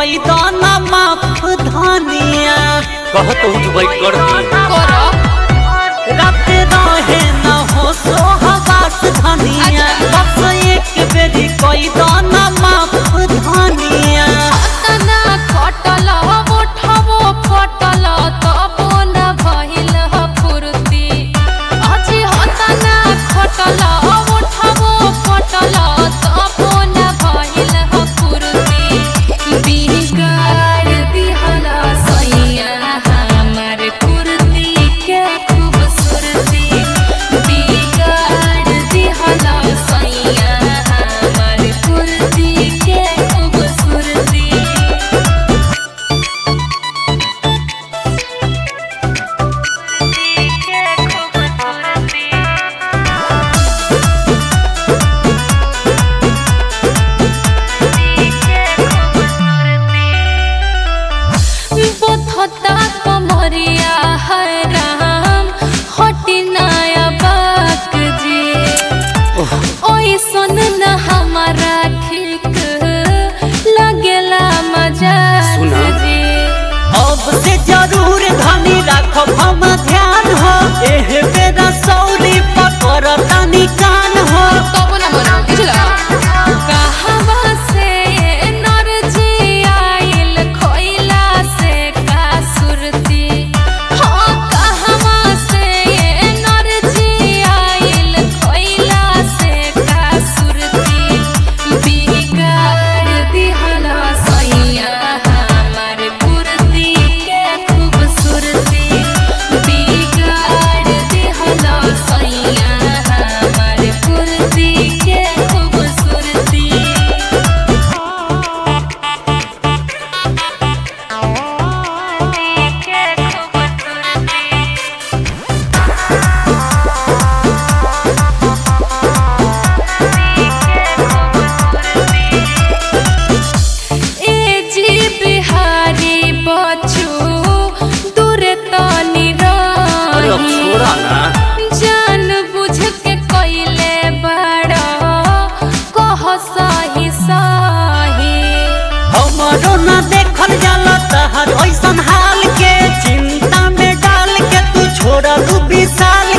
कोई दाना माफ धानिया कह तो तू बैठ कर दी करो रात रहे न हो सो हवास धानिया बस एक बेरी कोई दाना माफ धानिया तना खटल उठबो फटल तबो न भइल ह फुर्ती अझै हतना खटल उठबो फटल तबो न भइल ह फुर्ती बिगाड़ दिहला सैया हमर कुर्ती के खूबसूरती बिगाड़ दिहला सैया हमर कुर्ती के खूबसूरती बोथता कमरिया है राम हटी नया बाक जी ओई सुन न हमारा ठीक लगेला मजाक सुना। जी अब से जरूर धनी राखब हम ध्यान हो एह बेरा सौरी पकड़ तनी कान हो तब न मनो बुझला कहवा से एनर्जी आइल खोइला से का सुरती हाँ कहवा से एनर्जी आइल खोइला से का सुरती बिगाड़ दिहला सैया हमर कुर्ती के खूबसूरती बिगाड़ दिहला सैया हमर कुर्ती के खूबसूरती ए जी बिहारी बचू दूर तनी अरे अब रही छोड़ा ना जान बुझ के कइले बड़ा कह सही सही हमारो न देखल जाला तहर ऐसन हाल के चिंता में डाल के तू छोड़ दू विशाल